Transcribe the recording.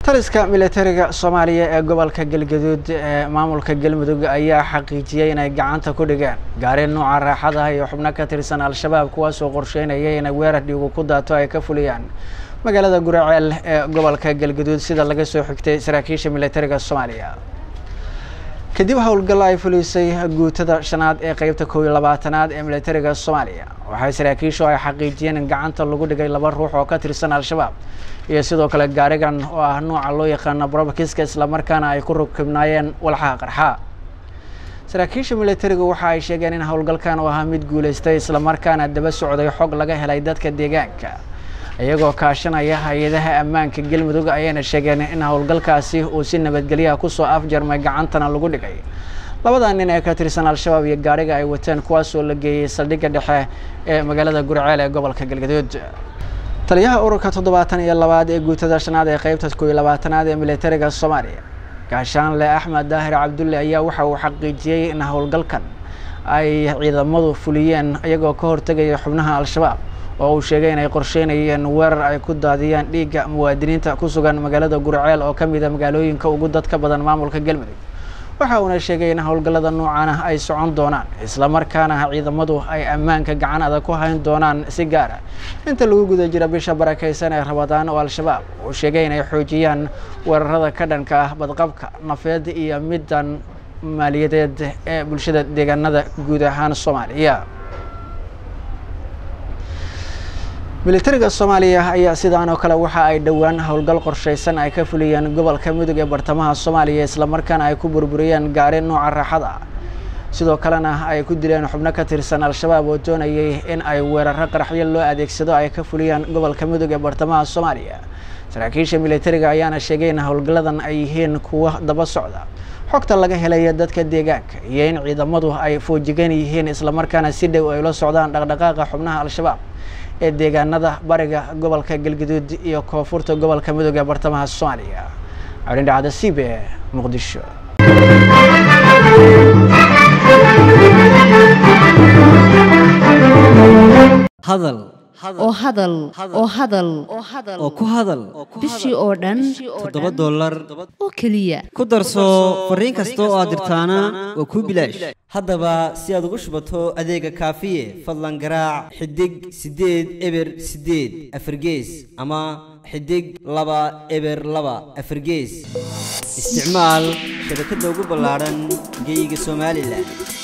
taliska militariga soomaaliya ee gobolka galgaduud ee maamulka galmudug ayaa xaqiijiyey inay gacanta ku dhigeen gaari nuuca raaxadaha iyo xubno ka tirsan al-shabaab kuwaasoo qorsheynayay inay weerar dhiigu ku daato ay ka fuliyaan magaalada guraceel ee gobolka galgaduud sida laga soo xigtay saraakiisha militariga soomaaliya kadib howlgal ay fulisay guutada shanaad ee qeybta kow iyo labaatanaad ee militariga soomaaliya waxay saraakiishu ay xaqiijiyeen in gacanta lagu dhigay laba ruux oo ka tirsan al-shabaab iyo sidoo kale gaarigan oo ah nuuca loo yaqaano brobakiska islamarkaana ay ku rukibnaayeen walxaha qarxa saraakiisha militarigu waxa ay sheegeen in howlgalkan uu ahaa mid guuleystay islamarkaana daba socday xog laga helay dadka deegaanka iyagoo kaashanaya hay-adaha ammaanka galmudug ayayna sheegeen in howlgalkaasi uu si nabadgelyaha kusoo afjarmay gacantana lagu dhigay labada nin ee ka tirsan al-shabaab iyo gaariga ay wateen kuwaasoo la geeyey saldhigga dhexe ee magaalada gurceel ee gobolka galgaduud taliyaha ururka toddobaatan iyo labaad ee guutada shanaad ee qeybta kow iyo labaatanaad ee militariga soomaaliya gaashaanle axmed daahir cabdulle ayaa waxa uu xaqiijiyey in howlgalkan ay ciidamadu fuliyeen iyagoo ka hortegaya xubnaha al-shabaab oo uu sheegay inay qorsheynayeen weerar ay ku daadiyaan dhiigga muwaadiniinta ku sugan magaalada gurceel oo ka mida magaalooyinka ugu dadka badan maamulka galmudug waxa uuna sheegay in howlgallada noocan ah ay socon doonaan islamarkaana ciidamadu ay ammaanka gacan adag ku hayn doonaan si gaar ah inta lagu guda jira bisha barakaysan ee rabadaan oo al-shabaab uu sheegay inay xoojiyaan weerarada ka dhanka ah badqabka nafeed iyo middan maaliyadeed ee bulshada deegaanada guud ahaan soomaaliya militariga soomaaliya ayaa sidaan oo kale waxa ay dhowaan howlgal qorshaysan ay ka fuliyeen gobolka mudug ee bartamaha soomaaliya islamarkaana ay ku burburiyeen gaari nooca raaxada sidoo kalena ay ku dileen xubno ka tirsan al-shabaab oo doonayay in ay weeraro qaraxyo loo adeegsado ay ka fuliyaan gobolka mudug ee bartamaha soomaaliya saraakiisha militariga ayaana sheegay in howlgalladan ay yihiin kuwa daba socda xogta laga helaya dadka deegaanka iyo in ciidamadu ay foojigan yihiin islamarkaana si dhow ay la socdaan dhaqdhaqaaqa xubnaha al-shabaab ee deegaanada bariga gobolka galgaduud iyo koonfurta gobolka mudug ee bartamaha soomaaliya cabdin dhacda c b e muqdisho hadal oo hadal oo hadal oo ku hadal bishii oo dhan toddoba dollar oo keliya ku darso fariin kasta oo aad dirtaana waa kuu bilaash haddaba si aad ugu shubato adeega kaafiye fadlan garaac xidig siddeed eber siddeed afargees ama xidig laba eber laba afargees isticmaal shabakadda ugu ballaadhan geyga somalilan